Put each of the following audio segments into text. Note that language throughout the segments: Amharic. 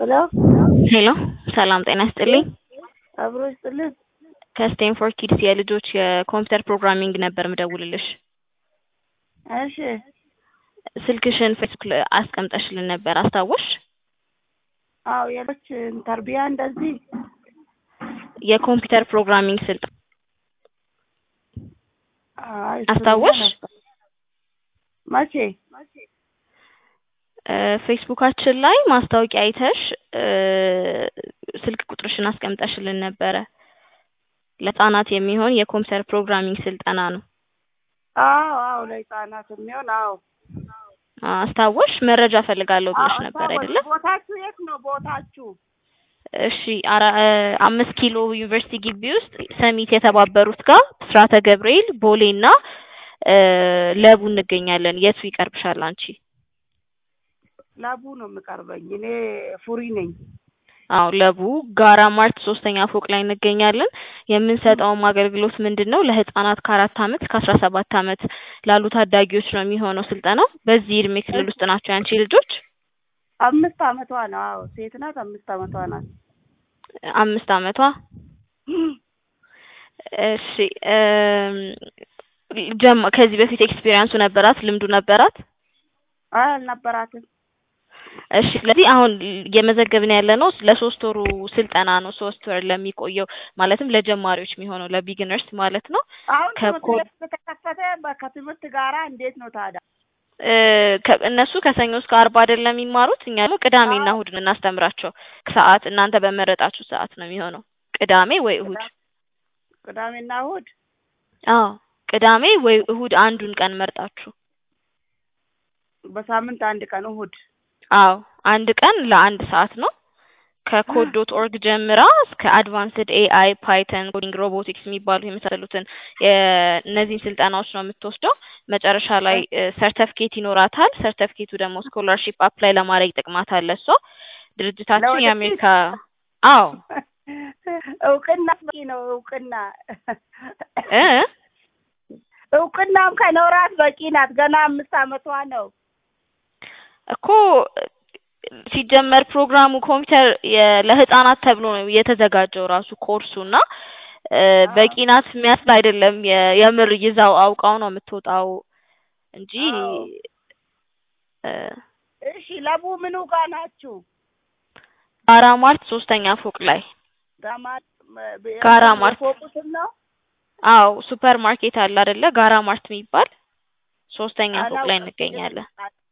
ሄሎ ሄሎ ሰላም ጤና ይስጥልኝ። አብሮ ይስጥልን። ከስቴንፎርድ ኪድስ የልጆች የኮምፒውተር ፕሮግራሚንግ ነበር ምደውልልሽ። እሺ ስልክሽን ፌስቡክ ላይ አስቀምጠሽልን ነበር አስታወሽ? አዎ የልጆች ተርቢያ እንደዚህ የኮምፒውተር ፕሮግራሚንግ ስልጠና አይ፣ እሱ አስታወሽ? ነበር። መቼ? እ ፌስቡካችን ላይ ማስታወቂያ አይተሽ እ ስልክ ቁጥርሽን አስቀምጠሽልን ነበረ። ለህጻናት የሚሆን የኮምፒውተር ፕሮግራሚንግ ስልጠና ነው። አዎ አዎ፣ ለህፃናት የሚሆን አዎ። አስታወሽ? መረጃ ፈልጋለሁ ብለሽ አዎ፣ ነበር አስታወስኩ። አይደለ? ቦታችሁ የት ነው ቦታችሁ? እሺ አራ እ አምስት ኪሎ ዩኒቨርሲቲ ግቢ ውስጥ ሰሚት የተባበሩት ጋር ብስራተ ገብርኤል ቦሌና እ ለቡ እንገኛለን። የቱ ይቀርብሻል አንቺ? ለቡ ነው የምቀርበኝ። እኔ ፉሪ ነኝ። አዎ ለቡ ጋራ ማርት ሶስተኛ ፎቅ ላይ እንገኛለን። የምንሰጠውም አገልግሎት ምንድን ነው? ለህፃናት ከአራት አመት እስከ አስራ ሰባት አመት ላሉ ታዳጊዎች ነው የሚሆነው ስልጠናው። በዚህ እድሜ ክልል ውስጥ ናቸው ያንቺ ልጆች? አምስት አመቷ ነው። አዎ ሴት ናት። አምስት አመቷ ናት። አምስት አመቷ እሺ እም ጀማ ከዚህ በፊት ኤክስፒሪየንሱ ነበራት? ልምዱ ነበራት? አይ አልነበራትም። እሺ ስለዚህ አሁን እየመዘገብን ያለ ነው ለሶስት ወሩ ስልጠና ነው። ሶስት ወር ለሚቆየው ማለትም ለጀማሪዎች የሚሆነው ለቢግነርስ ማለት ነው። አሁን ትምህርት ከኮድ ቤት ከተከፈተ በ- ከትምህርት ጋራ እንዴት ነው ታዲያ? እ ከ- እነሱ ከሰኞ እስከ አርብ አይደለም የሚማሩት። እኛ ደግሞ ቅዳሜና አዎ እሁድን እናስተምራቸው ሰዓት እናንተ በመረጣችሁ ሰዓት ነው የሚሆነው ቅዳሜ ወይ እሁድ። ቅዳ- ቅዳሜና እሁድ አዎ ቅዳሜ ወይ እሁድ አንዱን ቀን መርጣችሁ። በሳምንት አንድ ቀን እሁድ። አዎ አንድ ቀን ለአንድ ሰዓት ነው። ከኮድ ዶት ኦርግ ጀምራ እስከ አድቫንስድ ኤአይ፣ ፓይተን፣ ኮዲንግ፣ ሮቦቲክስ የሚባሉ የመሳሰሉትን የእነዚህን ስልጠናዎች ነው የምትወስደው። መጨረሻ ላይ ሰርተፍኬት ይኖራታል። ሰርተፍኬቱ ደግሞ ስኮላርሺፕ አፕላይ ለማድረግ ይጠቅማታል። እሷ ድርጅታችን ለወደፊት የአሜሪካ አዎ እውቅና በቂ ነው። እውቅና እ እውቅናም ከኖራት በቂ ናት። ገና አምስት አመቷ ነው። እኮ ሲጀመር ፕሮግራሙ ኮምፒውተር የ- ለህፃናት ተብሎ ነው የተዘጋጀው ራሱ ኮርሱ እና እ በቂ ናት የሚያስብል አይደለም። የ- የምር ይዛው አውቃው ነው የምትወጣው እንጂ አዎ እ እሺ። ለቡ ምኑ ጋር ናችሁ? ጋራ ማርት ሶስተኛ ፎቅ ላይ ጋማ ጋራ የምን ማርት የፎቁ ስም ነው? አዎ ሱፐር ማርኬት አለ አይደለ? ጋራ ማርት የሚባል ሶስተኛ ፎቅ ላይ አላውቅም። እንገኛለን።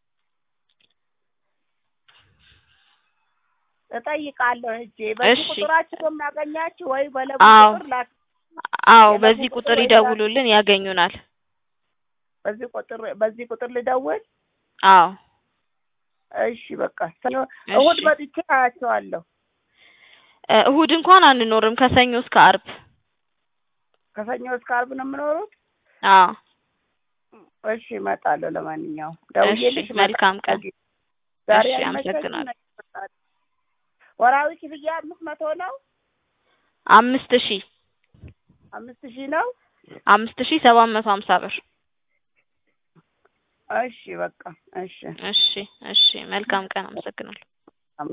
እጠይቃለሁ ሂጄ። በዚህ እሺ ቁጥራችሁ ነው የማገኛችሁ ወይ በለቡ አዎ ቁጥር ላክ አዎ የለቡ በዚህ ቁጥር ቁጥር ወይ ላክ ይደውሉልን ያገኙናል። በዚህ ቁጥር በዚህ ቁጥር ልደውል? አዎ እሺ በቃ ሰኞ እሁድ እሺ መጥቼ አያቸዋለሁ። እ እሁድ እንኳን አንኖርም ከሰኞ እስከ አርብ። ከሰኞ እስከ ዓርብ ነው የምኖሩት? አዎ እሺ እመጣለሁ። ለማንኛውም እሺ ደውዬልሽ መልካም ቀን። እመጣለሁ። ዛሬ እሺ አይመቸኝም፣ አመሰግናለሁ። ነገ እመጣለሁ። ወራዊ ክፍያ አምስት መቶ ነው። አምስት ሺህ አምስት ሺህ ነው። አምስት ሺህ ሰባት መቶ ሀምሳ ብር። እሺ በቃ እሺ። እሺ እሺ መልካም ቀን። አመሰግናለሁ።